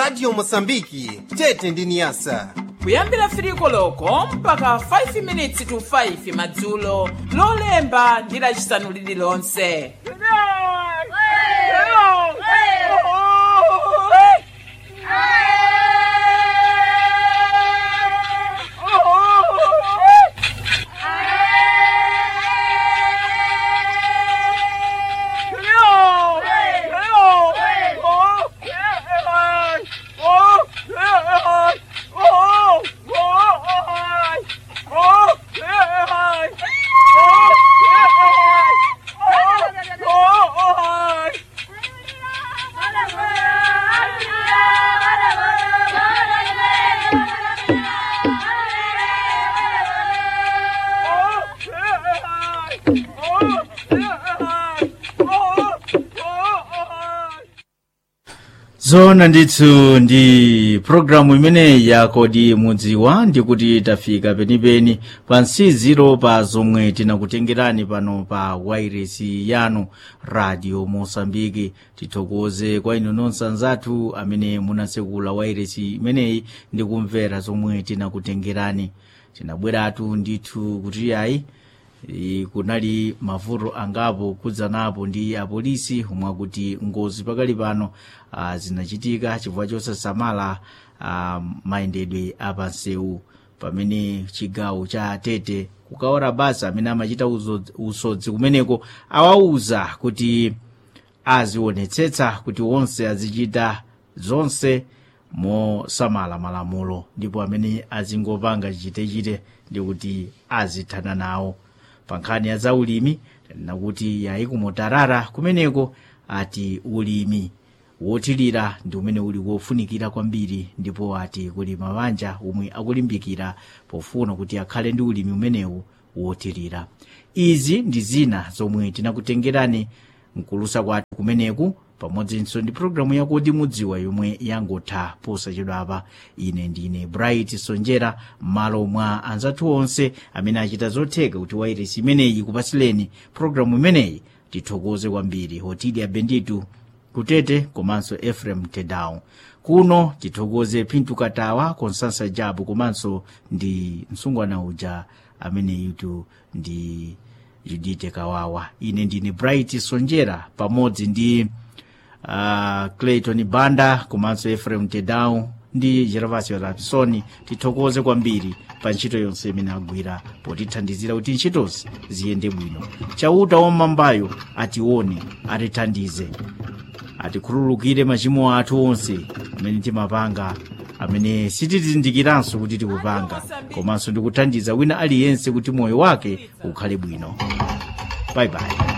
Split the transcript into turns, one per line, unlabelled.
radio mosambiki tete ndi niyasa
kuyambira 3 koloko mpaka 5 minutes to 5 madzulo lolemba ndi lacisanu lililonse
zona ndithu ndi programu imeneyi ya kodi mudziwa ndikuti tafika penipeni pa nsiziro pa zomwe tinakutengerani pano pa wairesi yanu radio mosambiki tithokoze kwa inu nonse anzathu amene munatsekula wairesi imeneyi ndi kumvera zomwe tinakutengerani tinabweratu ndithu kuti ayi e, kunali mavuto angapo kudzanapo ndi apolisi omwe akuti ngozi pakali pano ah, zinachitika chifukwa chosasamala ah, mayendedwe apansewu pamene chigawo cha tete kukaora basa amene amachita uzo- usodzi kumeneko awauza kuti azionetsetsa kuti onse azichita zonse mosamala malamulo ndipo amene azingopanga chitechite ndi kuti azithana nawo pa nkhani ya zaulimi nakuti yayi kumotarara kumeneko ati ulimi wothirira ndi umene uli wofunikira kwambiri ndipo ati kuli mabanja omwe akulimbikira pofuna kuti akhale ndi ulimi umenewu wothirira izi ndi zina zomwe tinakutengerani mkulusa kwathu kumeneku pamodzinso ndi programu yakodi mudziwa yomwe yangotha posachedwapa ine ndine bright sonjera m'malo mwa anzathu onse amene achita zotheka kuti wairesi imeneyi kupasileni programu imeneyi tithokoze kwambiri hotilia benditu kutete komanso efrem tedown kuno tithokoze pintu katawa konsansa jabu komanso ndi msungwana uja amene yutu ndi judite kawawa ine ndine bright sonjera pamodzi ndi uh, clayton banda komanso efrem tedown ndi gervasio rapsoni tithokoze kwambiri pa ntchito yonse imene agwira potithandizira kuti ntchitozi ziyende bwino chauta wam'mambayo atione atithandize atikhululukire machimo athu onse amene timapanga amene sitizindikiranso kuti tikupanga komanso ndikuthandiza wina aliyense kuti moyo wake ukhale bwino bye bye